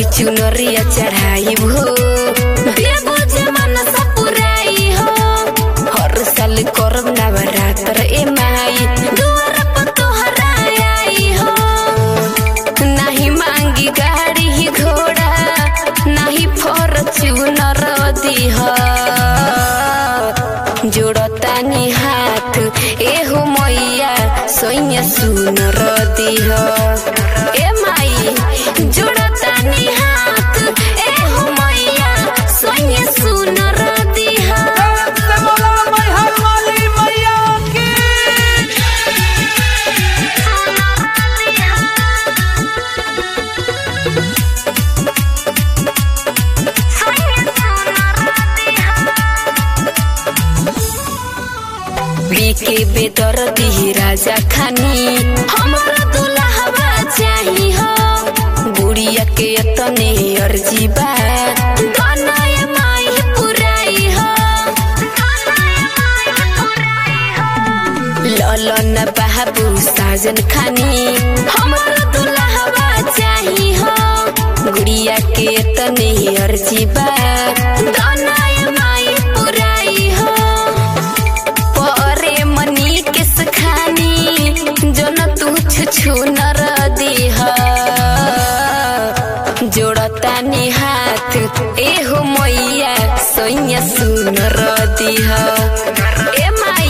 चुनरिया चढ़ाई हो देबो जमान सपुराई हो हर साल करब नवरात्र ए माई दुआर पर तोहरा आई हो नाही मांगी गाड़ी घोड़ा नाही फॉर्च्यूनर दीह जोड़तानी हाथ एहो मैया सोइया सुनर दीह ए माई जोड़तानी हाथ एहो मैया सोइया सुनर दीह से बोला मैहर वाली मैया की बीके बेदर दी राजा खानी हमारा दुल्हवा चाही हो बुढ़िया के तने अर्जी बा कनाय माई पुराई हो ललन बाबू साजन खानी हमारा दुल्हवा चाही हो गुड़िया के तने अर्जी बा कनाय माई पुराई हो परे मनी के सखानी जो न तू छुछु नर दीह जोड़तानी हाथ एहो मैया सोइया सुनर दीह ए माई